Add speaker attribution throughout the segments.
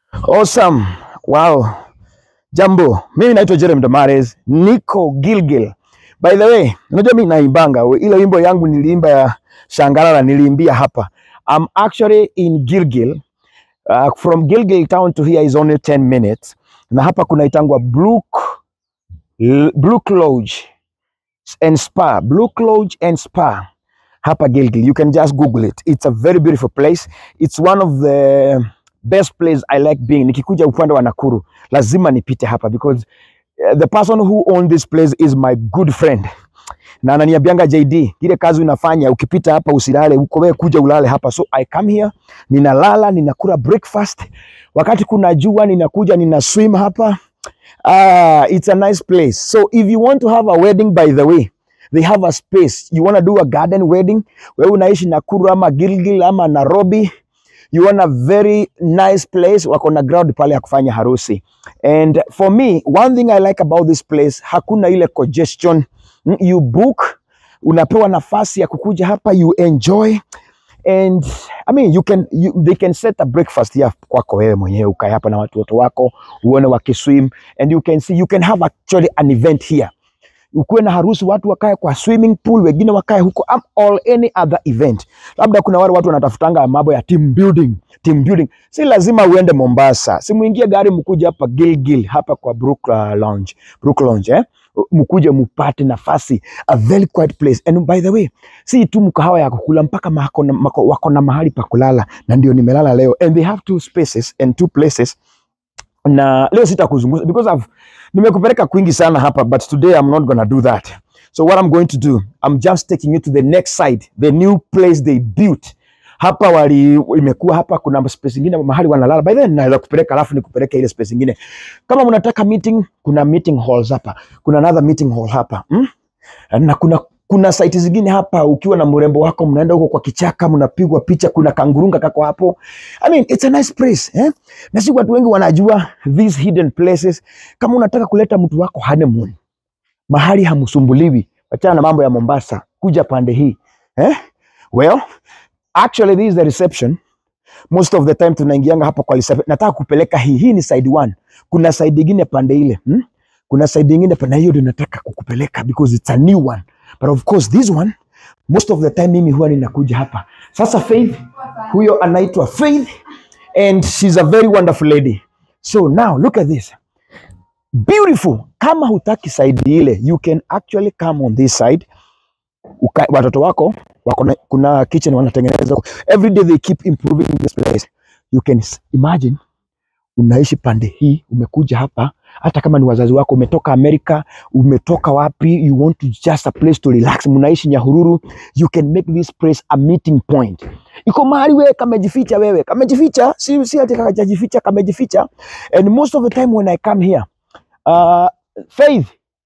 Speaker 1: Awesome. Wow. Jambo, mimi naitwa Jeremy Damares, niko Gilgil. By the way, unajua mimi naimbanga ile wimbo yangu niliimba ya Shangalala niliimbia hapa. I'm actually in Gilgil. Uh, from Gilgil town to here is only 10 minutes. Na hapa kunaitangwa Brook Brook Lodge and Spa. Brook Lodge and Spa. Hapa Gilgil. You can just Google it. It's a very beautiful place. It's one of the best place I like being. Nikikuja upande wa Nakuru, lazima nipite hapa because uh, the person who own this place is my good friend. Na ananiambianga JD, ile kazi unafanya ukipita hapa usilale huko, wewe kuja ulale hapa. So I come here, ninalala, ninakula breakfast. Wakati kuna jua ninakuja nina swim hapa. Ah, it's a nice place. So if you want to have a wedding by the way, they have a space. You want to do a garden wedding, wewe unaishi Nakuru ama Gilgil ama Nairobi, you want a very nice place, wako na ground pale ya kufanya harusi. And for me, one thing I like about this place, hakuna ile congestion. Mm, You book, unapewa nafasi ya kukuja hapa, you enjoy and I mean you can you, they can set a breakfast here kwako wewe mwenyewe ukae hapa na watoto wako uone wakiswim and you can see you can have actually an event here ukuwe na harusi, watu wakae kwa swimming pool, wengine wakae huko am- or any other event. Labda kuna wale watu wanatafutanga mambo ya team building, team building. Si lazima uende Mombasa, si muingie gari mkuje hapa Gilgil, hapa kwa Brook uh, Lounge, Brook Lounge eh? mkuje mupate nafasi, a very quiet place. And by the way, si tu mkahawa ya kukula, mpaka mako na, mako, wako na mahali pa kulala, na ndio nimelala leo, and they have two spaces and two places na leo sitakuzungumza because I've nimekupeleka kwingi sana hapa but today I'm not gonna do that. So what I'm going to do, I'm just taking you to the next side, the new place they built. Hapa wali imekuwa hapa kuna space nyingine mahali wanalala. By then naweza kupeleka alafu nikupeleke ile space nyingine. Kama mnataka meeting, kuna meeting halls hapa. Kuna another meeting hall hapa. Hmm? na kuna kuna site zingine hapa, ukiwa na mrembo wako mnaenda huko kwa kichaka, mnapigwa picha, kuna kangurunga kako hapo. I mean, it's a nice place eh? Na si watu wengi wanajua these hidden places. Kama unataka kuleta mtu wako honeymoon, mahali hamsumbuliwi, wachana na mambo ya Mombasa, kuja pande hii eh? Well, actually this is the reception. Most of the time tunaingianga hapa kwa reception. Nataka kupeleka hii, hii ni side one. Kuna side ingine pande ile hmm? Kuna side ingine pande hiyo ndio nataka kukupeleka because it's a new one. But of course this one most of the time mimi huwa ninakuja hapa. Sasa Faith, huyo anaitwa Faith and she's a very wonderful lady. So now look at this. Beautiful. Kama hutaki side ile, you can actually come on this side. Uka, watoto wako wako na, kuna kitchen wanatengeneza. Every day they keep improving this place. You can s- imagine unaishi pande hii, umekuja hapa, hata kama ni wazazi wako, umetoka Amerika, umetoka wapi, you want to just a place to relax, mnaishi Nyahururu, you can make this place a meeting point. Iko mahali wewe kamejificha, wewe kamejificha, si si ati kajajificha, kamejificha. And most of the time when I come here, uh, Faith,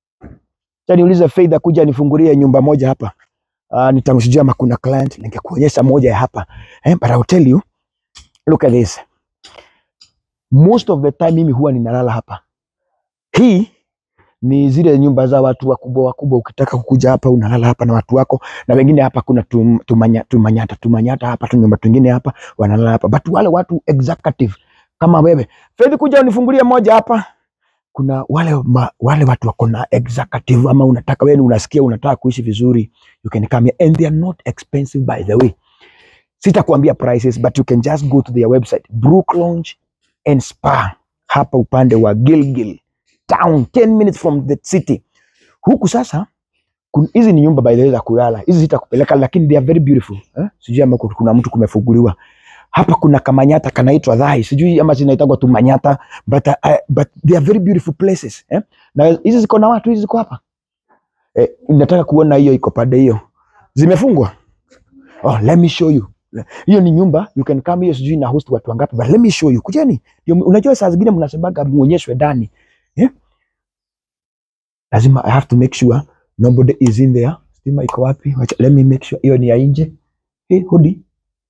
Speaker 1: acha niulize Faith akuja nifungulie nyumba moja hapa. Uh, nitamshujia ama kuna client ningekuonyesha moja ya hapa. Eh, but I'll tell you, look at this most of the time mimi huwa ninalala hapa. Hii ni zile nyumba za watu wakubwa wakubwa, ukitaka kukuja hapa unalala hapa na watu wako, na wengine hapa kuna tum, tumanya, tumanyata tumanyata hapa tu nyumba twingine hapa wanalala hapa, but wale watu executive kama wewe Faith, kuja unifungulie moja hapa. Kuna wale ma, wale watu wako na executive, ama unataka wewe unasikia unataka kuishi vizuri, you can come here and they are not expensive by the way. Sitakuambia prices but you can just go to their website Brook Lounge and Spa hapa upande wa Gilgil town 10 minutes from the city. Huku sasa kun- hizi ni nyumba by the way za kulala. Hizi zitakupeleka lakini they are very beautiful. Eh? Sijui ama ku- kuna mtu kumefunguliwa. Hapa kuna kamanyata kanaitwa Dhai. Sijui ama zinaitwa tu manyata but, uh, but they are very beautiful places. Eh? Na hizi ziko na watu hizi ziko hapa. Eh, nataka kuona hiyo iko pande hiyo. Zimefungwa? Oh, let me show you. Hiyo ni nyumba, you can come here, sijui na host watu wangapi, but let me show you. Kujeni. Ndio, Unajua saa zingine mnasemaga muonyeshwe ndani. Eh? Lazima I have to make sure nobody is in there. Stima iko wapi? Wacha, let me make sure hiyo ni ya nje. Hey, hodi.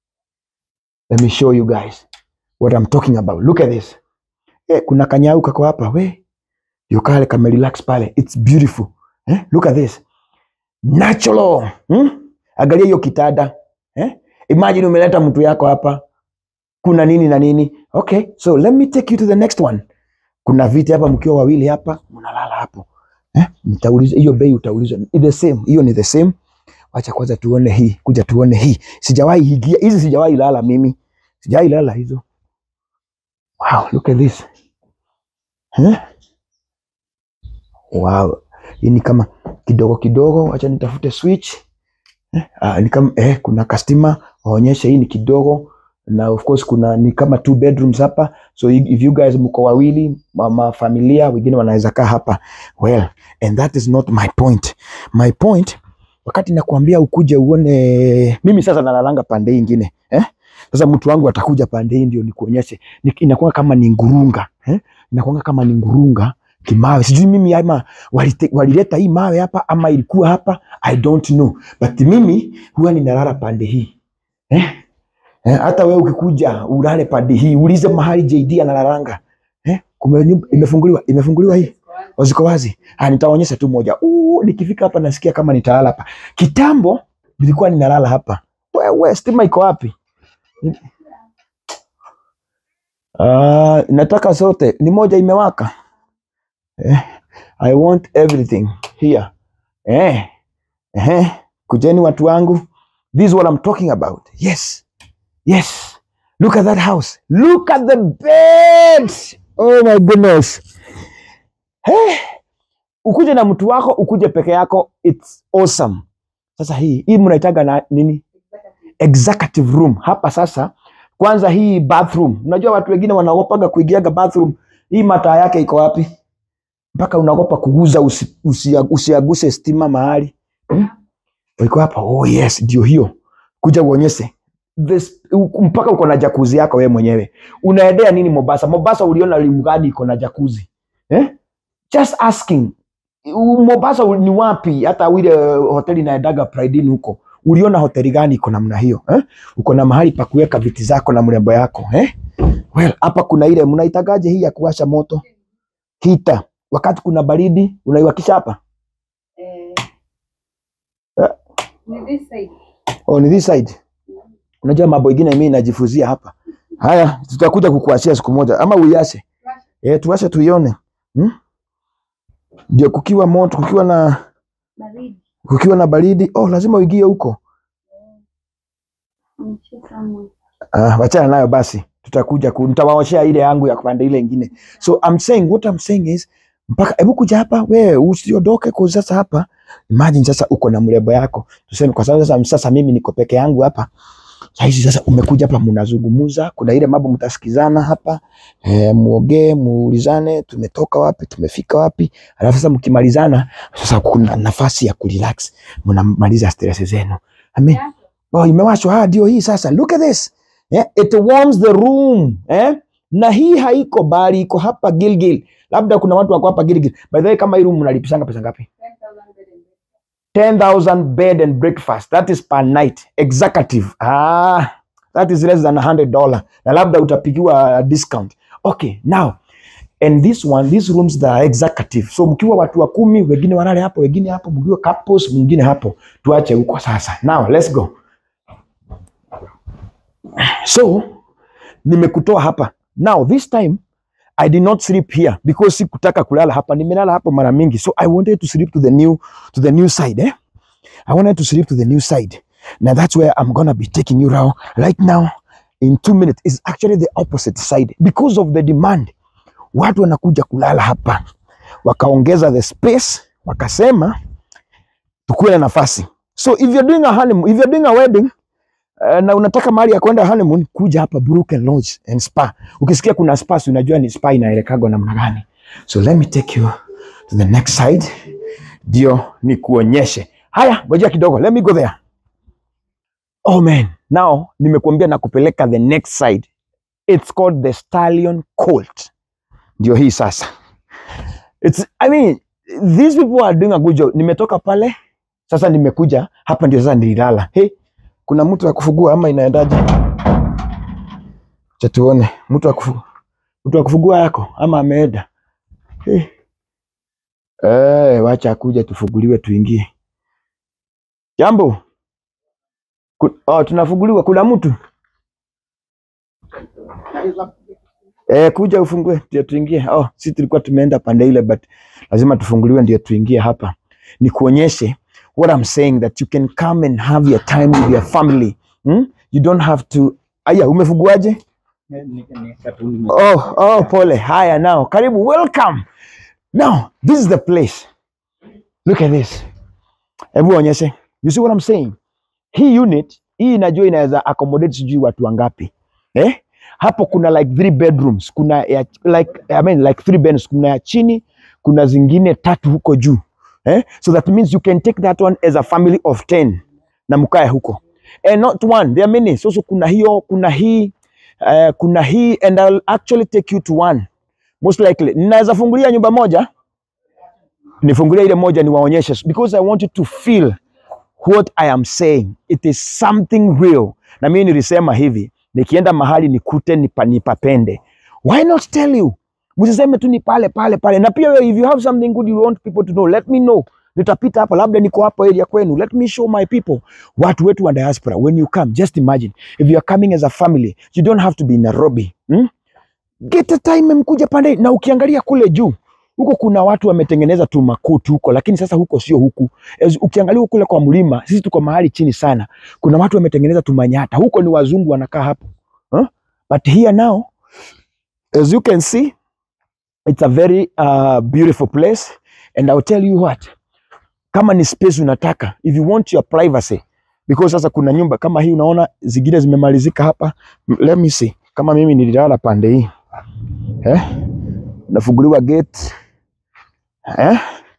Speaker 1: Let me show you guys what I'm talking about. Look at this. Eh, kuna kanyau kako hapa. We. Yokale kame relax pale. It's beautiful. Eh? Look at this. Natural. Hmm? Angalia hiyo kitanda. Eh? Imagine umeleta mtu yako hapa kuna nini na nini. Okay, so let me take you to the next one. Kuna viti hapa, mkiwa wawili hapa, mnalala hapo eh? Nitauliza hiyo bei, utaulizwa ni the same, hiyo ni the same. Wacha kwanza tuone hii, kuja tuone hii. Sijawahi higia hizi, sijawahi lala mimi, sijawahi lala hizo. Wow, look at this eh? Wow, hii ni kama kidogo kidogo, wacha nitafute switch eh? Ah, ni kama eh, kuna customer waonyeshe hii ni kidogo na of course kuna ni kama two bedrooms hapa, so if if you guys mko wawili mama familia, wengine wanaweza kaa hapa. Well, and that is not my point. My point wakati nakwambia ukuje uone, mimi sasa nalalanga pande hii ingine eh? Sasa mtu wangu atakuja pande hii ndio nikuonyeshe, Ni- inakuwa kama ni ngurunga eh? Inakuwa kama ni ngurunga kimawe, sijui mimi ama walite- walileta hii mawe hapa ama ilikuwa hapa, I don't know, but mimi huwa ninalala pande hii eh? Eh, hata wewe ukikuja ulale pande hii, ulize mahali JD analalanga eh? Kume nyumba imefunguliwa, imefunguliwa hii au ziko wazi? Ah, nitaonyesha tu moja. Uh, nikifika hapa nasikia kama nitalala hapa. Kitambo nilikuwa ninalala hapa. Wewe stima iko wapi? Ah, nataka zote. Ni moja imewaka. Eh, I want everything here. Eh. Eh. Kujeni watu wangu. This is what I'm talking about. Yes. Yes. Look at that house. Look at the bed. Oh my goodness. Hey. Ukuje na mtu wako, ukuje peke yako, it's awesome. Sasa hii hii mnaitaga na nini? Executive room. Hapa sasa, kwanza hii bathroom. Unajua watu wengine wanaogopaga kuingiaga bathroom. Hii mataa yake iko wapi? Mpaka unaogopa kuguza usi, usi, usiaguse stima mahali. Hmm? Iko hapa. Oh yes, ndio hiyo. Kuja uonyeshe. This, u- mpaka uko na jakuzi yako wewe mwenyewe. Unaendea nini Mombasa? Mombasa uliona limu gani iko na jakuzi? Eh? Just asking. U- Mombasa ni wapi? Hata ile hoteli naendaga Pride Inn huko, uliona hoteli gani iko namna hiyo eh? Uko na mahali pa kuweka viti zako na mrembo yako eh? Well, hapa kuna ile mnaitagaje hii ya kuwasha moto hita, wakati kuna baridi unaiwakisha hapa
Speaker 2: Eh,
Speaker 1: Eh.
Speaker 2: ni this side.
Speaker 1: on this side. Unajua mambo ingine mimi najifuzia hapa. Haya, tutakuja kukuachia siku moja, ama uiache eh, tuache tuione hmm? Ndio kukiwa moto, kukiwa na
Speaker 2: Baridi.
Speaker 1: kukiwa na baridi, oh, lazima uingie huko.
Speaker 2: Nchi somewhere.
Speaker 1: Ah, wachana nayo basi, tutakuja ku, nitawaoshea ile yangu ya kupanda ile ingine. So I'm saying what I'm saying is mpaka hebu kuja hapa wewe usiondoke kwa sasa hapa. Imagine sasa uko na mrembo yako. Tuseme kwa sababu sasa, sasa mimi niko peke yangu hapa. Sasa hizi sasa umekuja hapa mnazungumza, kuna ile mambo mtasikizana hapa. Eh, muongee, muulizane tumetoka wapi, tumefika wapi. Alafu sasa mkimalizana sasa kuna nafasi ya kurelax. Mnamaliza stress zenu. Amen.
Speaker 2: Yeah.
Speaker 1: Oh, imewashwa. Ah, ndio hii sasa. Look at this. Yeah, it warms the room. Eh? Na hii haiko bali iko hapa Gilgil. Labda kuna watu wako hapa Gilgil. By the way, kama hii room mnalipishanga pesa ngapi?
Speaker 2: 10,000 bed and
Speaker 1: 10,000 bed and breakfast. That is per night. Executive. Ah, that is less than $100. Na labda utapigiwa discount. Okay, now and this one these rooms that are executive. So mkiwa watu wa kumi, wengine walale hapo, wengine hapo, mkiwa couples, mwingine hapo. Tuache huko sasa. Now let's go. So nimekutoa hapa. Now this time I did not sleep here because sikutaka kulala hapa. Nimelala hapo mara mingi. So I wanted to sleep to the new to the new side, eh? I wanted to sleep to the new side. Now that's where I'm gonna be taking you now. Right now, in two minutes, is actually the opposite side because of the demand. Watu wanakuja kulala hapa, wakaongeza the space, wakasema tukuwe na nafasi. So if you're doing a honeymoon, if you're doing a wedding uh, na unataka mahali ya kwenda honeymoon, kuja hapa Brooken Lodge and Spa. Ukisikia kuna spa, si unajua ni spa inaelekagwa namna gani. So let me take you to the next side, ndio nikuonyeshe. Haya, ngojea kidogo, let me go there. Oh man, now nimekuambia na kupeleka the next side. It's called the Stallion Colt. Ndio hii sasa. It's, I mean, these people are doing a good job. Nimetoka pale, sasa nimekuja hapa, ndio sasa nililala. Hey, kuna mtu wa kufugua ama inaendaje? Acha tuone mtu wa kufu, mtu wa kufugua yako ama ameenda. Hey. Eh, wacha akuja tufuguliwe tuingie. Jambo. Ku, oh, tunafuguliwa kuna mtu. Eh, kuja ufungue ndio tuingie. Oh, si tulikuwa tumeenda pande ile but lazima tufunguliwe ndio tuingie hapa. Nikuonyeshe what I'm saying that you can come and have your time with your family. Hmm? You don't have to Aya, umefunguaje? Oh, oh, pole. Haya now. Karibu. Welcome. Now, this is the place. Look at this. Hebu onyeshe. You see what I'm saying? Hii unit, hii inajua inaweza accommodate sijui watu wangapi. Eh? Hapo kuna like three bedrooms, kuna ya, like I mean like three bedrooms, kuna ya chini, kuna zingine tatu huko juu. Eh? So that means you can take that one as a family of 10 na mkae huko. And not one, there are many. So, so kuna hiyo, kuna hii, uh, kuna hii and I'll actually take you to one. Most likely. Ninaweza fungulia nyumba moja, nifungulie ile moja niwaonyeshe because I want you to feel what I am saying. It is something real. Na mimi nilisema hivi, nikienda mahali nikute nipa, nipapende. Why not tell you? Msiseme tu ni pale pale pale. Na pia wewe, if you have something good you want people to know, let me know. Nitapita hapa, labda niko hapa area kwenu. Let me show my people. Watu wetu wa diaspora, when you come, just imagine if you are coming as a family, you don't have to be in Nairobi. Hmm? Get a time mkuja pande na ukiangalia kule juu huko kuna watu wametengeneza tu makuti huko, lakini sasa huko sio huku. As, ukiangalia kule kwa mlima, sisi tuko mahali chini sana, kuna watu wametengeneza tu manyata huko, ni wazungu wanakaa hapo huh? But here now as you can see it's a very uh, beautiful place and I'll tell you what, kama ni space unataka, if you want your privacy because sasa kuna nyumba kama hii unaona zingine zimemalizika hapa. Let me see kama mimi nililala pande hii eh? nafunguliwa gate eh?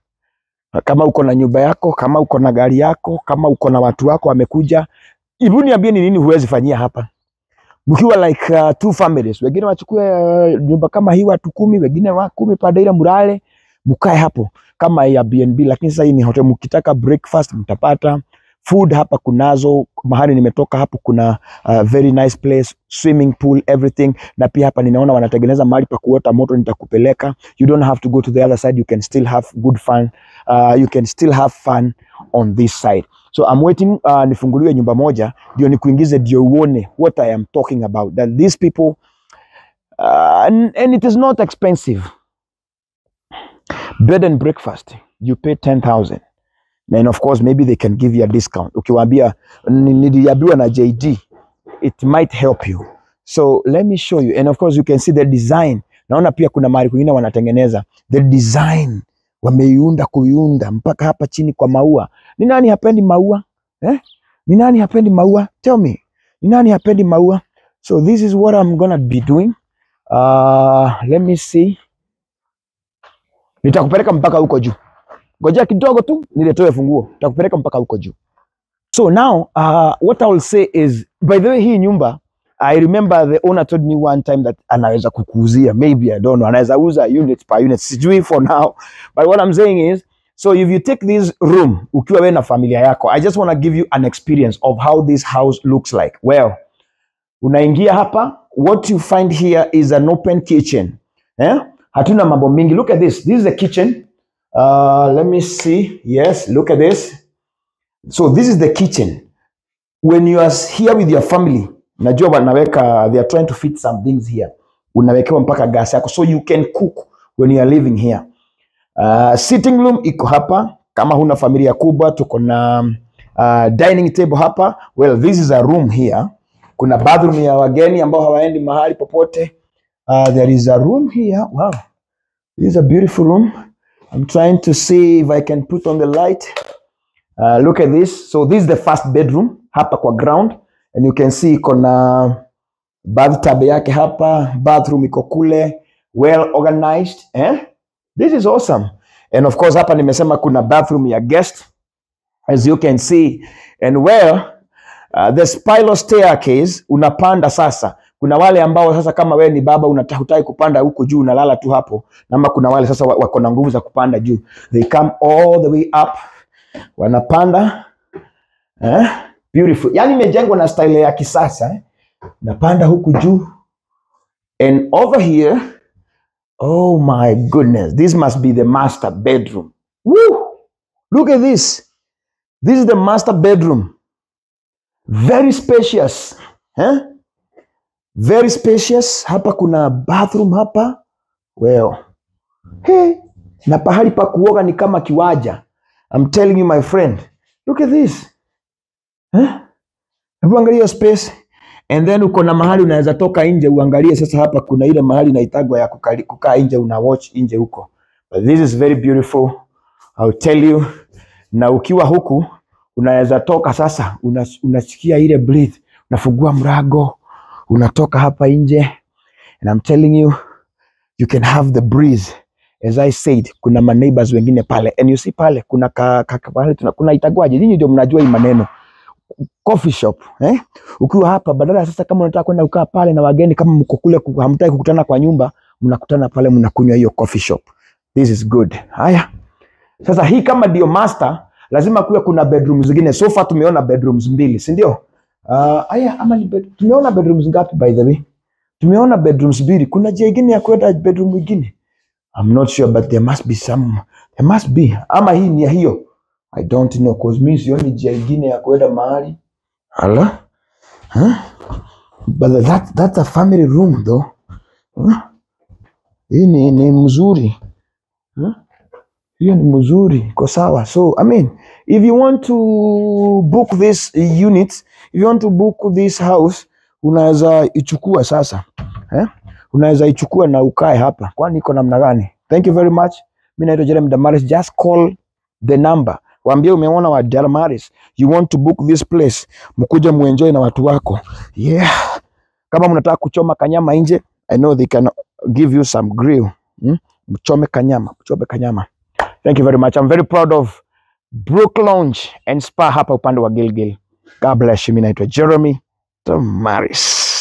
Speaker 1: Kama uko na nyumba yako, kama uko na gari yako, kama uko na watu wako wamekuja, hebu niambie ni nini huwezi fanyia hapa mkiwa like uh, two families, wengine wachukue uh, nyumba kama hii watu kumi, wengine wa kumi pande ile mlale, mkae hapo kama Airbnb, lakini sasa hii ni hotel. Mkitaka breakfast mtapata food hapa, kunazo mahali nimetoka hapo, kuna uh, very nice place, swimming pool, everything. Na pia hapa ninaona wanatengeneza mahali pa kuota moto, nitakupeleka. You don't have to go to the other side, you can still have good fun. Uh, you can still have fun on this side. So I'm waiting uh, nifunguliwe nyumba moja ndio nikuingize ndio uone what I am talking about that these people uh, and, and it is not expensive bed and breakfast you pay 10000 and of course maybe they can give you a discount ukiwaambia "Ni- niliambiwa na JD it might help you so let me show you and of course you can see the design naona pia kuna mahali kwingine wanatengeneza the design wameiunda kuiunda mpaka hapa chini kwa maua ni nani hapendi maua eh? ni nani hapendi maua tell me ni nani hapendi maua so this is what I'm gonna be doing uh, let me see nitakupeleka mpaka huko juu ngojea kidogo tu niletewe funguo nitakupeleka mpaka huko juu so now uh, what I will say is by the way hii nyumba I remember the owner told me one time that anaweza kukuuzia maybe I don't know anaweza uza unit per unit sijui for now but what I'm saying is so if you take this room ukiwa wewe na familia yako I just want to give you an experience of how this house looks like well unaingia hapa what you find here is an open kitchen eh? hatuna mambo mingi look at this this is the kitchen uh, let me see yes look at this so this is the kitchen when you are here with your family najua wanaweka they are trying to fit some things here unawekewa mpaka gas yako so you can cook when you are living here uh, sitting room iko hapa kama huna familia kubwa tuko na uh, dining table hapa well this is a room here kuna bathroom ya wageni ambao hawaendi mahali popote uh, there is a room here wow this is a beautiful room i'm trying to see if i can put on the light Uh, look at this. So this is the first bedroom hapa kwa ground and you can see iko na bathtub yake hapa, bathroom iko kule, well organized eh? This is awesome. And of course hapa nimesema kuna bathroom ya guest as you can see and well uh, the spiral staircase unapanda sasa. Kuna wale ambao sasa kama wewe ni baba unataka kupanda huko juu unalala tu hapo, nama kuna wale sasa wa- wako na nguvu za kupanda juu, they come all the way up wanapanda eh? Beautiful. Yani imejengwa na style ya kisasa eh? Napanda huku juu and over here, oh my goodness, this must be the master bedroom. Woo! Look at this. This is the master bedroom. Very spacious. Eh? very spacious. Hapa kuna bathroom hapa well. Hey, na pahali pa kuoga ni kama kiwaja. I'm telling you my friend, look at this. Eh? Hebu angalia hiyo space and then uko na mahali unaweza toka nje uangalie. Sasa hapa kuna ile mahali inaitagwa ya kukali- kukaa nje, una watch nje huko. But this is very beautiful. I'll tell you. Na ukiwa huku unaweza toka sasa, una- unasikia ile breathe, unafungua mrago, unatoka hapa nje and I'm telling you you can have the breeze as I said, kuna ma neighbors wengine pale and you see pale kuna ka, ka, ka, pale tuna, kuna itagwaje, nyinyi ndio mnajua hii maneno coffee shop eh? Ukiwa hapa badala ya sasa, kama unataka kwenda kukaa pale na wageni, kama mko kule ku- hamtaki kukutana kwa nyumba, mnakutana pale, mnakunywa hiyo coffee shop. This is good. Haya, sasa hii kama ndio master, lazima kuwe kuna bedrooms zingine. So far tumeona bedrooms mbili, si ndio? Uh, haya ama ni bed, tumeona bedrooms ngapi by the way? Tumeona bedrooms mbili. Kuna njia ingine ya kwenda bedroom nyingine? I'm not sure but there must be some. There must be. Ama hii ni ya hiyo. I don't know cause mimi sioni njia ingine ya kwenda mahali. Ala? Huh? But that, that's a family room though. Huh? Hii ni, ni mzuri. Huh? Hiyo ni mzuri, iko sawa. So I mean, if you want to book this unit, if you want to book this house, unaweza ichukua sasa eh? Unaweza ichukua na ukae hapa, kwani iko namna gani? Thank you very much. Mimi naitwa Jeremy Damaris, just call the number, waambie umeona wa Damaris, you want to book this place, mkuja muenjoy na watu wako. Yeah, kama mnataka kuchoma kanyama nje, I know they can give you some grill. Hmm? Mchome kanyama, mchome kanyama. Thank you very much. I'm very proud of Brook Lounge and Spa hapa upande wa Gilgil. God bless you. Mimi naitwa Jeremy Damaris.